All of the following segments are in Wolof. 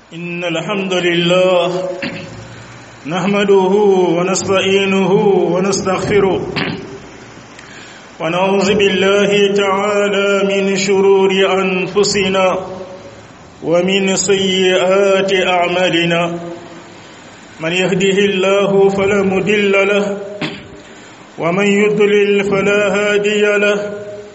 إن الحمد لله نحمده ونستعينه ونستغفره ونعوذ بالله تعالى من شرور أنفسنا ومن سيئات أعمالنا من يهده الله فلا مدل له ومن يضلل فلا هادي له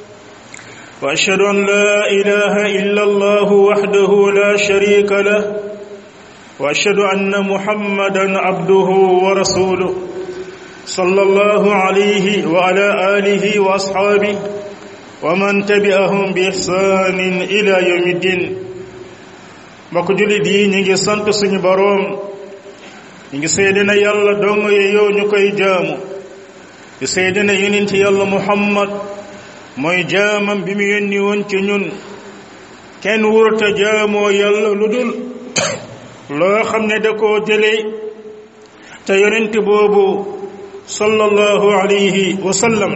واشهد ان لا اله الا الله وحده لا شريك له واشهد ان محمدا عبده ورسوله صلى الله عليه وعلى اله واصحابه ومن تبعهم باحسان الى يوم الدين mbokk jullit yi ñu ngi sant suñu boroom ñu ngi seede na yàlla dong yow ñu koy jaamu di seede na yonent yàlla muhammad mooy jaamam bi mu yónni woon ci ñun kenn wurta jaamoo yàlla lu dul loo xam ne da koo jëlee te yonent boobu sallallahu alayhi wa sallam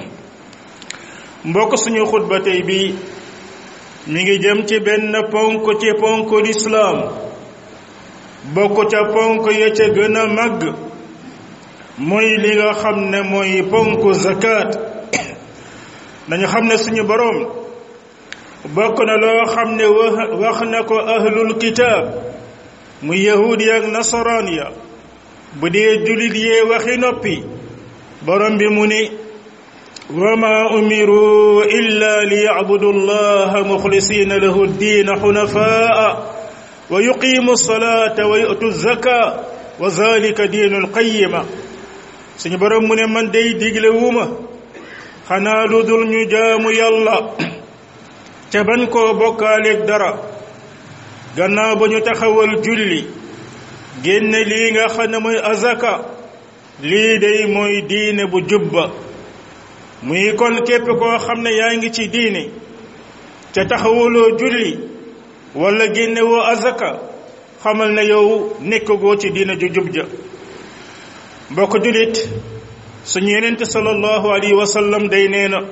mbokk suñu xutba tey bi mi ngi jëm ci benn ponk ci ponk lislaam bokk ca ponk ya ca gën a màgg mooy li nga xam ne mooy ponk zakat dañu xam ne suñu boroom bokk na loo xam ne wax na ko ahlul kitaab mu yahuud ya ak nasaraan ya bu dee julit yee waxi noppi boroom bi mu ni wa ma umiru illa li yacbudu allaha muxlisina lahu ddiina xunafaa wa yuqimu salata wa yu'tu zaka wa zalika diinu alqayima suñu boroom mu ne man day digle wuuma xanaa lu dul ñu jaamu yàlla ca ban koo bokkaaleeg dara gannaaw ba ñu taxawal julli génne lii nga xam ne mooy azaka lii day mooy diine bu jubba muy kon képp koo xam ne yaa ngi ci diine ca taxawaloo julli wala génne woo azaka xamal ne yow nekkagoo ci diine ju jub ja mbokk jullit suñu yenente sallallahu alayhi wa sallam day nee na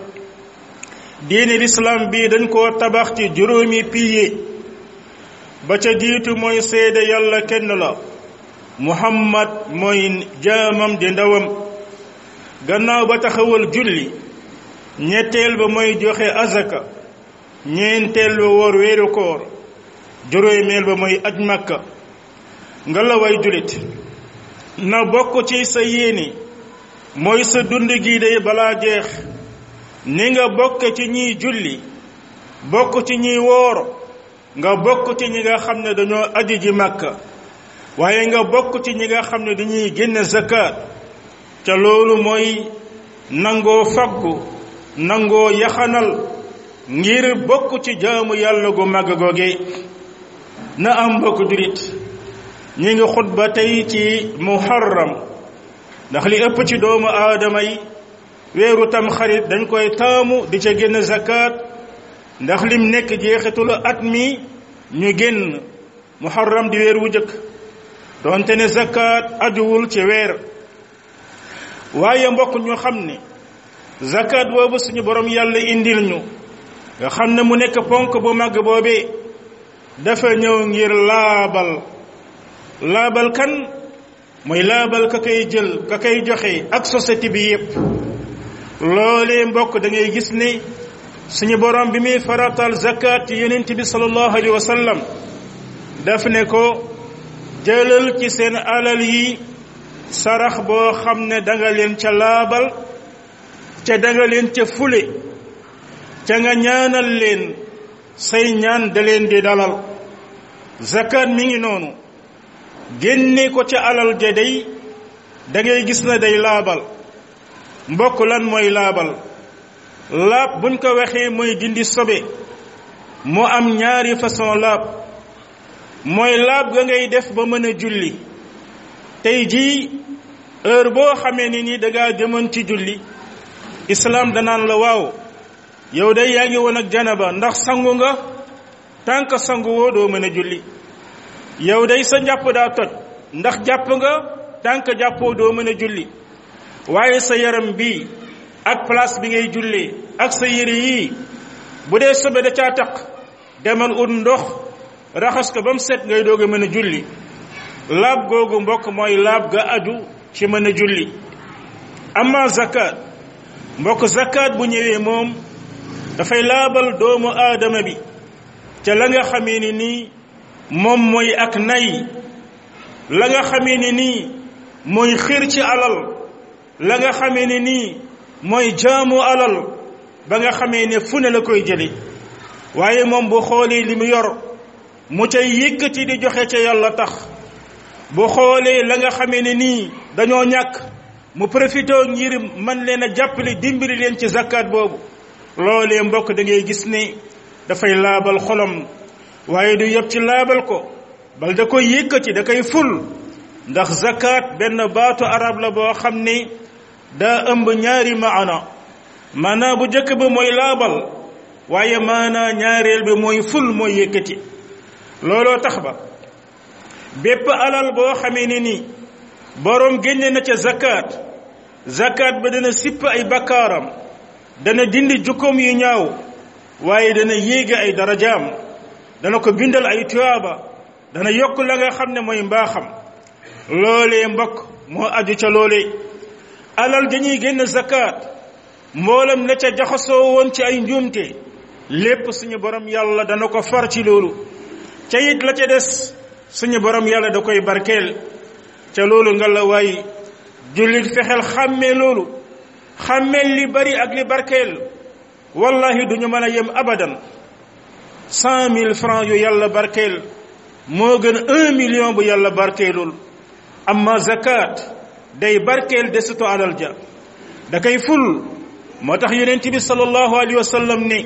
diine lislaam bi dañ koo tabax ci juróomi pilier ba ca jiitu mooy seede yàlla kenn la muhammad mooy jaamam di ndawam gannaaw ba taxawal julli ñetteel ba mooy joxe azaka ñeenteel ba woor weeru koor juróomeel ba mooy aj makka nga la way jullit na bokk ci sa yéene mooy sa dund gi day balaa jeex ni nga bokk ci ñiy julli bokk ci ñiy woor nga bokk ci ñi nga xam ne dañoo aji ji màkka waaye nga bokk ci ñi nga xam ne dañuy génne zakat ca loolu mooy nangoo faggu nangoo yaxanal ngir bokk ci jaamu yàlla gu màgg googe na am mbokk jurit ñi ngi xutba tey ci muharram ndax li ëpp ci doomu aadama yi weeru tam xarit dañ koy taamu di ca génn zakat ndax lim nekk jeexitulu at mi ñu génn muharram di weer wu jëkk doonte ne zakat ajuwul ci weer waaye mbokk ñu xam ne zakat boobu suñu borom yàlla indil ñu nga xam ne mu nekk ponk bu màgg boobee dafa ñëw ngir laabal laabal kan mooy laabal ka koy jël ka koy joxe ak société bi yépp loolee mbokk da ngay gis ne suñu borom bi muy faratal zakat ci yonent bi sallallahu alayhi wa sallam daf ne ko jëlal ci seen alal yi sarax boo xam ne danga leen ca laabal ca danga leen ca fule ca nga ñaanal leen say ñaan da leen di dalal zakat mi ngi noonu génne ko ca alal ja day da ngay gis na day laabal mbokk lan mooy laabal laab buñ ko waxee mooy dindi sobe mu am ñaari façon laab mooy laab ga ngay def ba mën a julli tey jii heure boo xamee ni ni dangaa jëmoon ci julli islaam danaan la waaw yow day yaa ngi woon ak janaba ndax sangu nga tànk sangu woo doo mën a julli yow day sa njàpp daa toj ndax jàpp nga tànk jàppoo doo mën a julli waaye sa yaram bi ak place bi ngay jullee ak sa yére yii bu dee sobe da caa taq demal ut ndox raxas ko ba mu set ngay doog a mën a julli laab googu mbokk mooy laab ga aju ci mën a julli amma zakat mbokk zakat bu ñëwee moom dafay laabal doomu aadama bi ca la nga xamee ni nii moom mooy ak nay la nga xamee ni nii mooy xir ci alal la nga xamee ni nii mooy jaamu alal ba nga xamee ne fu ne la koy jëli waaye moom bu xoolee li mu yor mu cay yëkkati di joxe ca yàlla tax bu xoolee la nga xamee ne nii dañoo ñàkk mu profité ngir man leen a jàppale dimbali leen ci zakkaat boobu loolee mbokk da ngay gis ne dafay laabal xolam waaye du yëpp ci laabal ko bal da koy yëkkati da koy ful ndax zakkaat benn baatu arab la boo xam ne daa ëmb ñaari maana maanaa bu njëkk ba mooy laabal waaye maanaa ñaareel bi mooy ful mooy yëkkati looloo tax ba bépp alal boo xamee ne ni boroom génne na ca zakkaat zakkaat ba dana sipp ay bakkaaram dana dindi jukkoom yu ñaaw waaye dana yéege ay darajaam dana ko bindal ay tuyaaba dana yokk la nga xam ne mooy mbaaxam loolee mbokk moo aju ca loolee alal dañuy génn zakkaat mboolam la ca jaxasoo woon ci ay njuumte lépp suñu borom yàlla dana ko far ci loolu ca it la ca des suñu borom yàlla da koy barkeel ca loolu nga la waay jullit fexeel xàmmee loolu xàmmeel li bari ak li barkeel wallahi duñu mën a yem abadan cent mille francs yu yàlla barkeel moo gën un million bu yàlla barkeelul amma zakat day barkeel desutu alal ja da koy ful moo tax yonent bi sallallahu alayhi wa sallam ne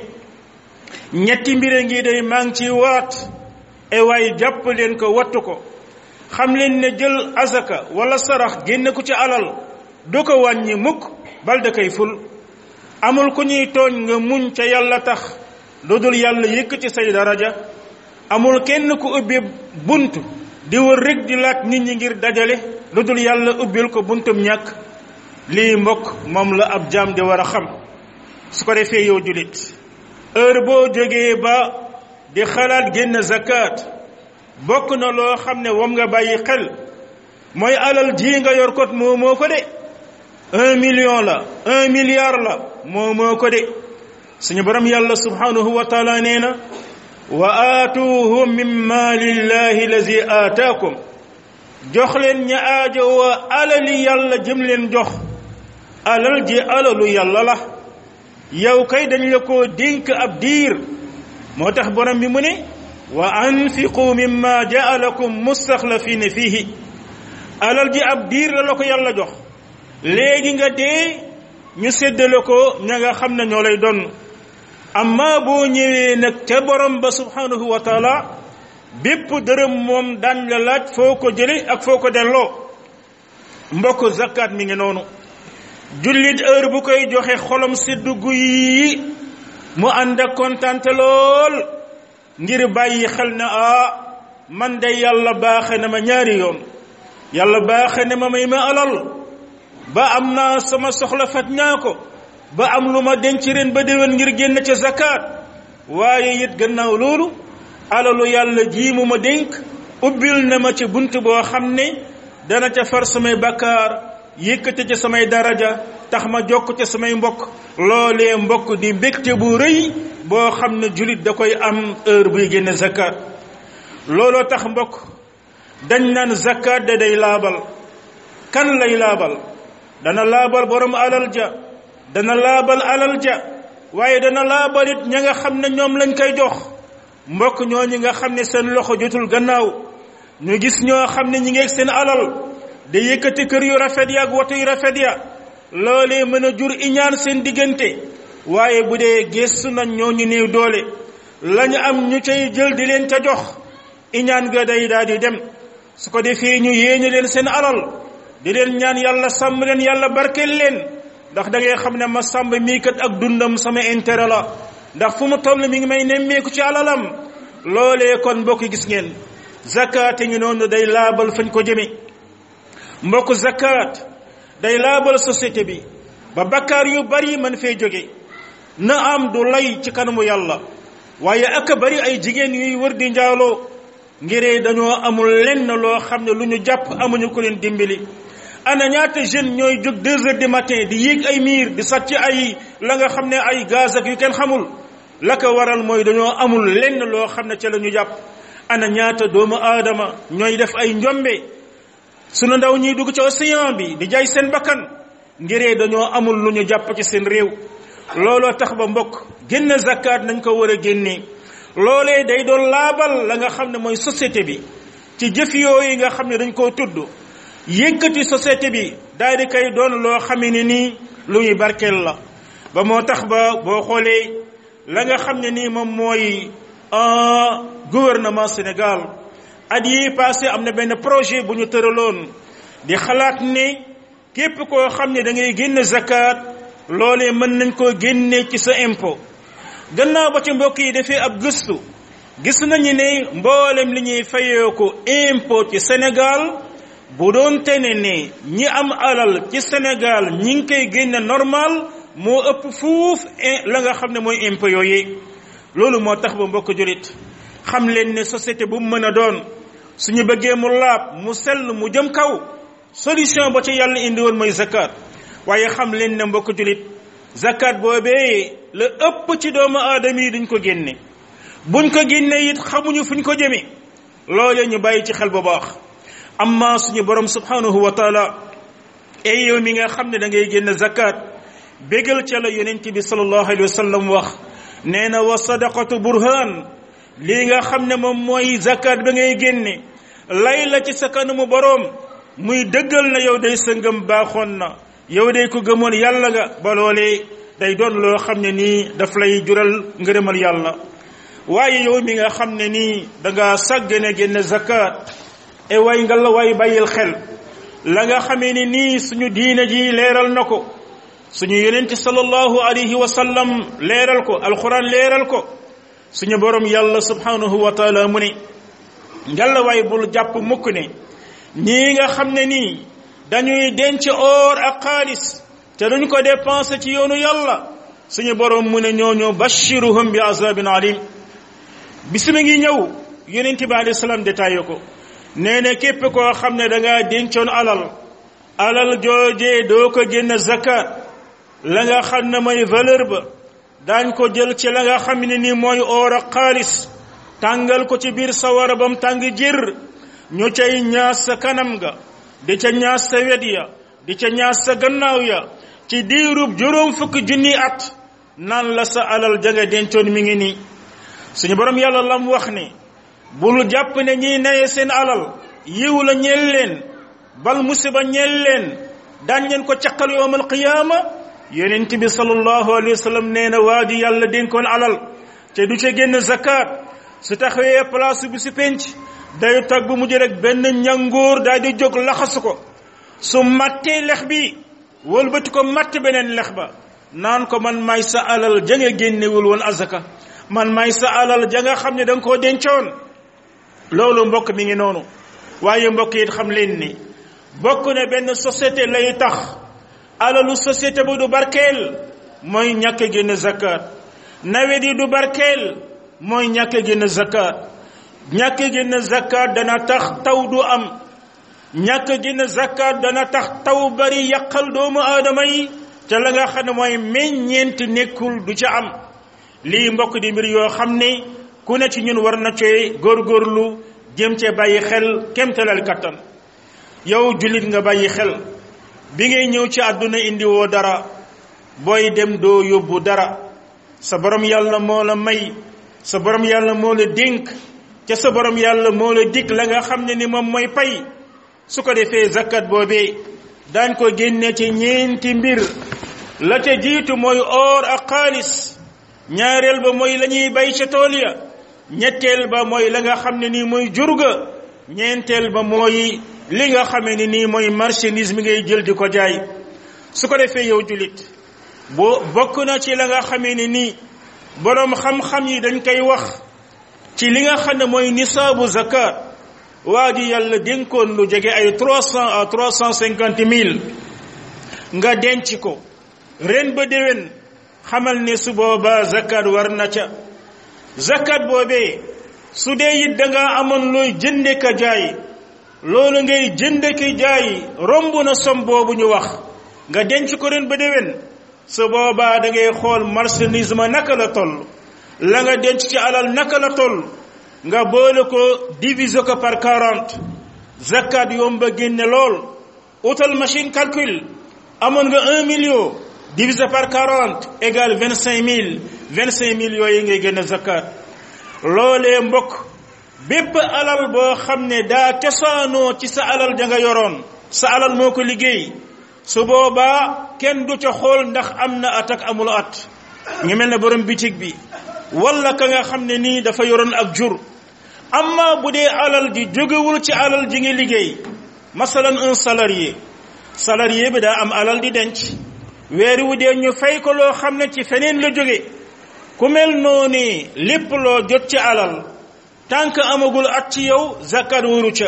ñetti mbire ngi day maa ngi ci waat e waay jàpp leen ko wattu ko xam leen ne jël azaka wala sarax génne ko ci alal du ko wàññi mukk bal da koy ful amul ku ñuy tooñ nga muñ ca yàlla tax lu dul yàlla yëkk ci say daraja amul kenn ku ubbi bunt di wër rek di laaj nit ñi ngir dajale lu dul yàlla ubbil ko buntum ñàkk lii mbokk moom la ab jaam di war a xam su ko defee yow julit heure boo jógee ba di xalaat génn zakat bokk na loo xam ne wam nga bàyyi xel mooy alal ji nga yor kot moo moo ko de un million la un milliard la moo moo ko de suñu borom yàlla subhanahu wa taala nee na wa aatuuhu min maalillahi lazi aataakum jox leen ña aajo wa alali yàlla jëm leen jox alal ji alalu yàlla la yow kay dañ la koo dénk ab diir moo tax borom bi mu ne wa anfiqu mimma jaalakum mustaxlafina fihi alal ji ab diir la la ko yàlla jox léegi nga dee ñu séddale ko ña nga xam ne ñoo lay doon amma boo ñëwee nag ca borom ba subhanahu wa taala bépp dërëm moom daan la laaj foo ko jële ak foo ko delloo mbokk zakat mi ngi noonu jullit heure bu koy joxe xolam seddu guyi mu ànd ak kontante lool ngir bàyyi xel ne ah man de yàlla baaxe na ma ñaari yoon yàlla baaxe na ma may ma alal ba am naa sama soxla faj ñaa ko ba am lu ma denc ren ba déwén ngir génn ca zakat waaye it gannaaw loolu alalu yàlla jii mu ma dénk ubbil na ma ci bunt boo xam ne dana ca far samay bakkaar yëkkate ca samay daraja tax ma jokk ca samay mbokk loolee mbokk di mbégte bu rëy boo xam ne julit da koy am heure buy génne zakat looloo tax mbokk dañ naan zakat da day laabal kan lay laabal dana laabal borom alal ja dana laabal alal ja waaye dana laabal it ña nga xam ne ñoom lañ koy jox mbokk ñooñu nga xam ne seen loxo jotul gannaaw ñu gis ñoo xam ne ñi ngeeg seen alal da yëkkati kër yu rafet ya ak woto yu rafet ya loolee mën a jur iñaan seen diggante waaye bu dee gëstu nañ ñooñu néew doole lañu am ñu cay jël di leen ca jox iñaan ga day daal di dem su ko defee ñu yéene leen seen alal di leen ñaan yàlla sàmm leen yàlla barkeel leen ndax da ngay xam ne ma sàmm mii kat ak dundam sama intérêt la ndax fu mu toll mi ngi may nemmeeku ci alalam loolee kon mbokk gis ngeen zakat ngi noonu day laabal fañ ko jëme mbokk zakat day laabal société bi ba bakkaar yu bari man fee jóge na am du lay ci kanamu yàlla waaye ak bari ay jigéen yuy wër di njaaloo ngiree dañoo amul lenn loo xam ne lu ñu jàpp amuñu ko leen dimbali ana ñaata jeune ñooy jóg deux heures du matin di yéeg ay miir di sàcc ay la nga xam ne ay gaz ak yu kenn xamul la ko waral mooy dañoo amul lenn loo xam ne ca la ñu jàpp ana ñaata doomu aadama ñooy def ay njombe sunu ndaw ñiy dugg ci océan bi di jaay seen bakkan ngiree dañoo amul lu ñu jàpp ci seen réew looloo tax ba mbokk génn zakat nañ ko war a génnee loolee day doon laabal la nga xam ne mooy société bi ci jëf yooyu nga xam ne dañ koo tudd yëkkati société bi daal di koy doon loo xamee ne nii lu ñuy barkeel la ba moo tax ba boo xoolee la nga xam ne nii moom mooy gouvernement Sénégal at yi passé am na benn projet bu ñu tëraloon di xalaat ne képp koo xam ne da ngay génn zakat loolee mën nañ koo génne ci sa impôt gannaaw ba ci mbokk yi defee ab gëstu gis nañu ne mboolem li ñuy fayee ko impôt ci Sénégal bu doon tene ne ñi am alal ci Sénégal ñi ngi koy génne normal moo ëpp fuuf la nga xam ne mooy impôt yooyu loolu moo tax ba mbokk julit xam leen ne société bu mu mën a doon suñu bëggee mu laab mu sell mu jëm kaw solution ba ci yàlla indi woon mooy zakat waaye xam leen ne mbokk julit zakat boobee la ëpp ci doomu aadama yi duñ ko génne buñ ko génne it xamuñu fuñ ko jëme loolee ñu bàyyi ci xel bu baax amma suñu borom subhanahu wa taala ay yow mi nga xam ne da ngay génn zakat bégal ca la yonent bi sallallahu alayhi wa sallam wax nee na wa sadaqatu burhan lii nga xam ne moom mooy zakat ba ngay génne lay la ci sa kanamu boroom muy dëggal na yow day sa ngëm baaxoon na yow day ko gëmoon yàlla nga ba loolee day doon loo xam ne nii daf lay jural ngërëmal yàlla waaye yow mi nga xam ne nii da nga sàggane génne zakat e way nga la way bàyyil xel la nga xamee ni nii suñu diine ji leeral na ko suñu yonent sallallahu alayhi wa sallam leeral ko alquran leeral ko suñu borom yàlla subhanahu wa taala mu ne ngalla waay bul jàpp mukk ne ñii nga xam ne nii dañuy denc or ak xaalis te duñ ko dépensé ci yoonu yàlla suñu borom mu ne ñooñu bashiruhum bi azabin alim bisima ngi ñëw yonent bi alayhi salaam détaillé ko nee na képp koo xam ne da ngaa dencoon alal alal joojee doo ko génn zakat la nga xam ne mooy valeur ba daañ ko jël ci la nga xam ne ni mooy or ak xaalis tàngal ko ci biir sawara bam tàng jër ñu cay ñaas sa kanam ga di ca ñaas sa wet ya di ca ñaas sa gannaaw ya ci diirub juróom fukki junni at naan la sa alal ja nga dencoon mi ngi nii suñu borom yàlla lam wax ne bul jàpp ne ñiy naye seen alal yiw la ñeel leen bal musiba ñeel leen daan leen ko caqal yowmal qiyaama yonent bi sallallahu alayhi wa sallam nee na waa ji yàlla dénkoon alal te du ca génn zakat su taxawee place bi si penc day tag bu mujj rek benn ñangoor daal di jóg laxasu ko su mattee lex bi wëlbati ko matt beneen lex ba naan ko man may sa alal ja nga génnewul woon azaka man may sa alal ja nga xam ne da nga koo dencoon loolu mbokk mi ngi noonu waaye mbokk yi xam leen ni bokk ne benn société lay tax alalu société bu du barkeel mooy ñàkk génn zakat nawet yi du barkeel mooy ñàkk génn zakat ñàkk génn zakat dana tax taw du am ñàkk génn zakat dana tax taw bari yàqal doomu aadama yi te la nga xam ne mooy meññeent nekkul du ca am lii mbokk di mbir yoo xam ne ku ne ci ñun war na cee góorgóorlu jëm cee bàyyi xel kemtalal kattan yow jullit nga bàyyi xel bi ngay ñëw ci àdduna indi woo dara booy dem doo yóbbu dara sa borom yàlla moo la may sa borom yàlla moo la dénk ca sa borom yàlla moo la dig la nga xam ne ni moom mooy pay su ko defee zakat boobee daañ ko génne ci ñeenti mbir la ca jiitu mooy or ak xaalis ñaareel ba mooy la ñuy bay ca tool ya ñetteel ba mooy la nga xam ne nii mooy jurga ñeenteel ba mooy li nga xamee ni nii mooy marchandise mi ngay jël di ko jaay su ko defee yow julit boo bokk na ci la nga xamee ni nii boroom xam-xam yi dañ koy wax ci li nga xam ne mooy nisaabu zakat waa ji yàlla dénkoon lu jege ay trois cent à trois cent cinquante mille nga denc ko ren ba déwén xamal ne su boobaa zakat war na ca zakat boobee su dee it da nga amoon looy jënde ka jaay loolu ngay jënde ki jaay romb na som boobu ñu wax nga denc ko ren ba déwén su boobaa da ngay xool marchandise ma naka la toll la nga denc ci alal naka la toll nga boole ko diviser ko par quarante zakat yomba génne lool utal machine calcul amoon nga un million divisé par quarante égale vingt cinq mille vingt cinq mille yooyu ngay génne zakat loolee mbokk bépp alal boo xam ne daa cosaanoo ci sa alal ja nga yoroon sa alal moo ko liggéey su boobaa kenn du ca xool ndax am na at ak amul at ngi mel ne borom bitig bi wala ka nga xam ne nii dafa yoroon ak jur amma bu dee alal ji jógewul ci alal ji nga liggéey masalan un salarié salarié bi daa am alal di denc weer wu dee ñu fay ko loo xam ne ci feneen la jóge ku mel noonu lépp loo jot ci alal tànk amagul at ci yow zakat waru ca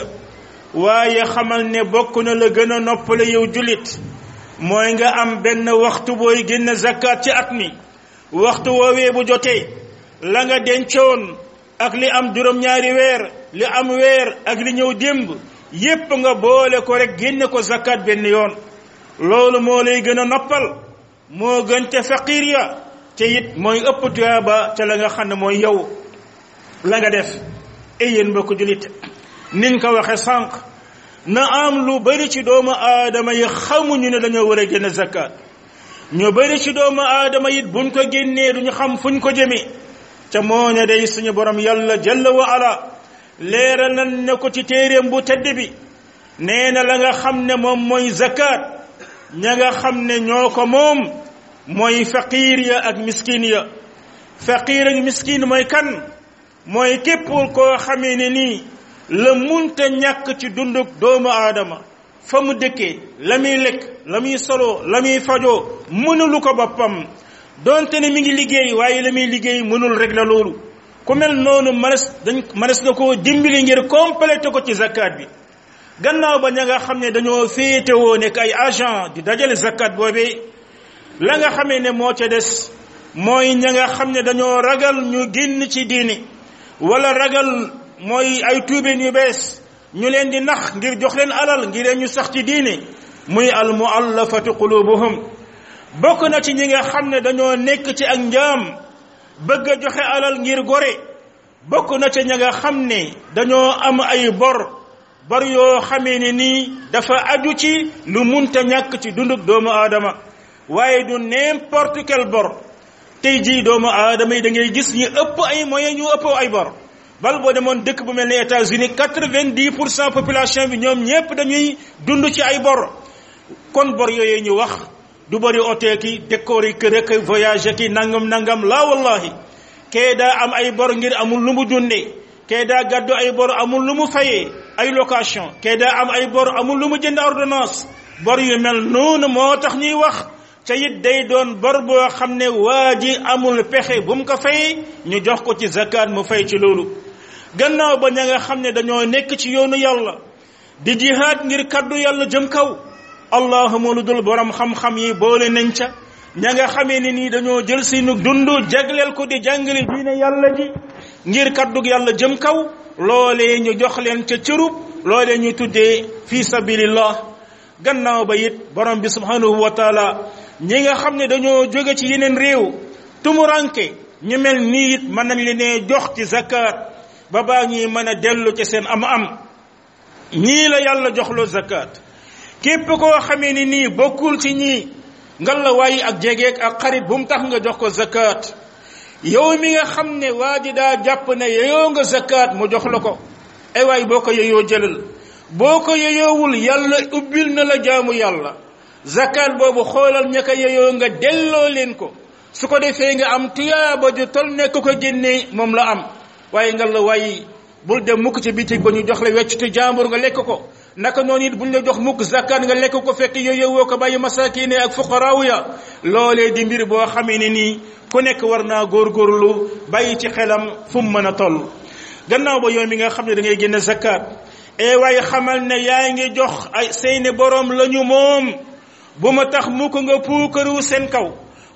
waaye xamal ne bokk na la gën a noppale yow jullit mooy nga am benn waxtu booy génn zakat ci at mi waxtu woowee bu jotee la nga dencoon ak li am juróom-ñaari weer li am weer ak li ñëw démb yépp nga boole ko rek génne ko zakat benn yoon loolu moo lay gën a noppal moo gën ca faqir ya te it mooy ëpp tuyaaba ca la nga xam ne mooy yow la nga def ay yéen mbokk julit niñ ko waxe sànq na am lu bari ci doomu aadama yi xamuñu ne dañoo war a génne zakat ñu bari ci doomu aadama it buñ ko génnee duñu xam fuñ ko jëme ca moo ne day suñu borom yàlla jalla wa ala leeral nañ ne ko ci téeréem bu tedd bi nee na la nga xam ne moom mooy zakat ña nga xam ne ñoo ko moom mooy faqiir ya ak miskin ya faqiir ak miskin mooy kan mooy képp koo xamee ne nii la munta ñàkk ci dunduk doomu aadama fa mu dëkkee la muy lekk la muy solo la muy fajoo mënulu ko boppam donte ne mi ngi liggéey waaye la muy liggéey mënul rek la loolu ku mel noonu manes dañ manes na koo dimbali ngir complété ko ci zakat bi gannaaw ba ña nga xam ne dañoo féetewoo nekk ay agent di dajale zakat boobee la nga xamee ne moo ca des mooy ña nga xam ne dañoo ragal ñu génn ci diini wala ragal mooy ay tuubeen yu bees ñu leen di nax ngir jox leen alal ngir ñu sax ci diini muy al muallafati qulubuhum bokk na ci ñi nga xam ne dañoo nekk ci ak njaam bëgg a joxe alal ngir gore bokk na ci ña nga xam ne dañoo am ay bor bor yoo xamee ne nii dafa aju ci lu munta ñàkk ci dunduk doomu aadama waaye du n'importe quel bor tey jii doomu aadama yi da ngay gis ñu ëpp ay moyens ñu ëpp ay bor bal boo demoon dëkk bu mel ne États-Unis quatre-vingt-dix pour cent population bi ñoom ñépp dañuy dund ci ay bor kon bor yooyu ñu wax du bëri hôtel ki décor yi kër ak voyage ki nangam nangam laa wallahi kee daa am ay bor ngir amul lu mu dundee kee daa gàddu ay bor amul lu mu fayee ay location kee daa am ay bor amul lu mu jënd ordonnance bor yu mel noonu moo tax ñuy wax ca it day doon bor boo xam ne waa ji amul pexe bu mu ko fay ñu jox ko ci zakat mu fay ci loolu gannaaw ba ña nga xam ne dañoo nekk ci yoonu yàlla di jihaad ngir kaddu yàlla jëm kaw allahuma lu dul borom xam-xam yi boole nañ ca ña nga xamee ne nii dañoo jël seenu dund jagleel ko di jàngale diine yàlla ji ngir kaddu yàlla jëm kaw loolee ñu jox leen ca cërub loolee ñu tuddee fi sabilillah gannaaw ba it borom bi subhanahu wa taala ñi nga xam ne dañoo jóge ci yeneen réew tumuranke ñu mel nii it mën nañ leen jox ci zakat ba baa ñuy mën a dellu ci seen am-am ñii la yàlla joxloo zakat képp koo xamee ni nii bokkul ci ñii ngal la waaye ak jegeek ak xarit bu mu tax nga jox ko zakat yow mi nga xam ne waa ji daa jàpp ne yeyoo nga zakat mu jox la ko ay waay boo ko yeyoo jëlal boo ko yeyoowul yàlla ubbil na la jaamu yàlla zakat boobu xoolal ña ko yeyoo nga delloo leen ko su ko defee nga am tuyaaba ju tol nekk ko génnee moom la am waaye ngal la waaye bul dem mukk ci bitig ba ñu jox la weccitu jàmbur nga lekk ko naka noonu it buñ la jox mukk zakkaat nga lekk ko fekk yooyu woo ko bàyyi masakine ak fuqaraaw ya loolee di mbir boo xamee ne nii ku nekk war naa góorgóorlu bàyyi ci xelam fu mu mën a toll gannaaw ba yow mi nga xam ne da ngay génne zakkaat e waaye xamal ne yaa ngi jox ay seeni borom la ñu moom bu ma tax mukk nga puukaru seen kaw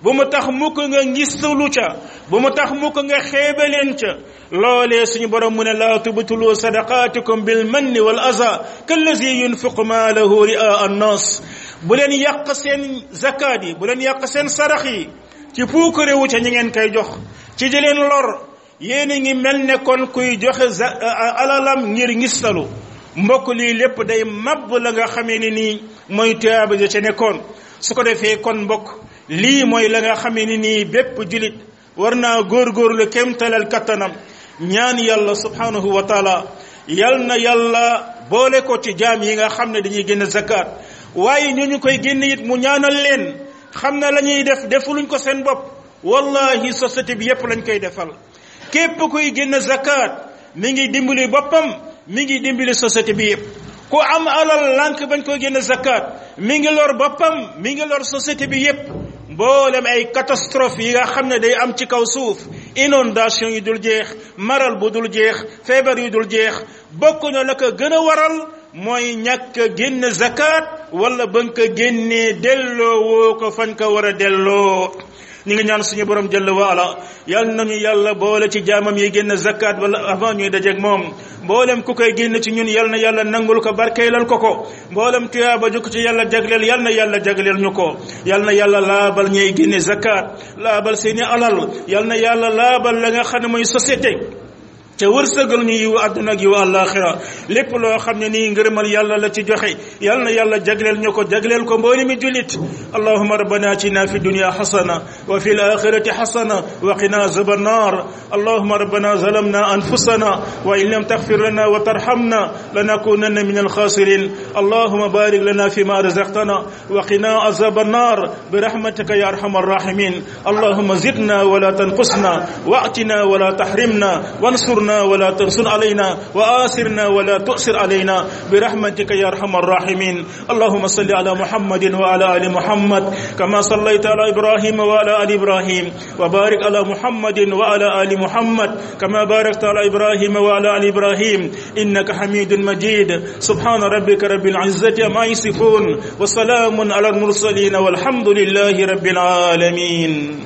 bu mu tax mukk nga ngistalu ca bu mu tax mukk nga xeebaleen ca loolee suñu borom mu ne laa tubtulu sadaqaatikum bil manni wal aza kallazi yunfiqu maalahu ria annas bu leen yàq seen zakaat yi bu leen yàq seen sarax yi ci puukarewu ca ñi ngeen koy jox ci di leen lor yéen a ngi mel ne kon kuy joxe alalam ngir ngistalu mbokk lii lépp day mabb la nga xamee ni nii mooy tuyaaba ja ca nekkoon su ko defee kon mbokk lii mooy la nga xamee ni nii bépp julit war naa góorgóorlu kémtalal kattanam ñaan yàlla subhanahu wa taala yal na yàlla boole ko ci jaam yi nga xam ne dañuy génn zakat waaye ñu ñu koy génn it mu ñaanal leen xam na la ñuy def defuluñ ko seen bopp wallahi société bi yépp lañ koy defal képp kuy génn zakat mi ngi dimbali boppam mi ngi dimbali société bi yépp ku am alal lànk bañ koy génn zakat mi ngi lor boppam mi ngi lor société bi yépp mboolem ay catastrophe yi nga xam ne day am ci kaw suuf inondation yi dul jeex maral bu dul jeex feebar yu dul jeex bokk na la ko gën a waral mooy ñàkk génn zakat wala ba nga ko génnee delloo woo ko fañ ko war a delloo ñi ngi ñaan suñu borom jëll waala yal nañu yàlla boole ci jaamam yi génn zakat wala avant ñuy dajeeg moom mboolem ku koy génn ci ñun yal na yàlla nangul ko barkeelal ko ko mboolem tuyaaba ju ko ci yàlla jagleel yal na yàlla jagleel ñu ko yal na yàlla laabal ñuy génne zakat laabal seeni alal yal na yàlla laabal la nga xam ne mooy société te wërsëgal ñu yiw àdduna ak yiw àllaaxira lépp loo xam ne nii ngërëmal yàlla la ci joxe yal na yàlla jagleel ñu ko jagleel ko mbooli mi jullit allahuma rabbana atina fi dunya xasana wa fi alaxirati xasana wa qina azaba annar allahuma rabbana zalamna anfusana wa in lam taxfir lana wa tarhamna lanakunanna min alxasirin allahuma barik lana fi ma razaqtana wa qina azaba annar برحمتك يا ارحم الراحمين اللهم زدنا ولا تنقصنا واعتنا ولا تحرمنا وانصرنا ولا تنصر علينا وآسرنا ولا تؤسر علينا برحمتك يا ارحم الراحمين اللهم صل على محمد وعلى ال محمد كما صليت على ابراهيم وعلى ال ابراهيم وبارك على محمد وعلى ال محمد كما باركت على ابراهيم وعلى ال ابراهيم انك حميد مجيد سبحان ربك رب العزه ما يصفون وسلام على المرسلين والحمد لله رب العالمين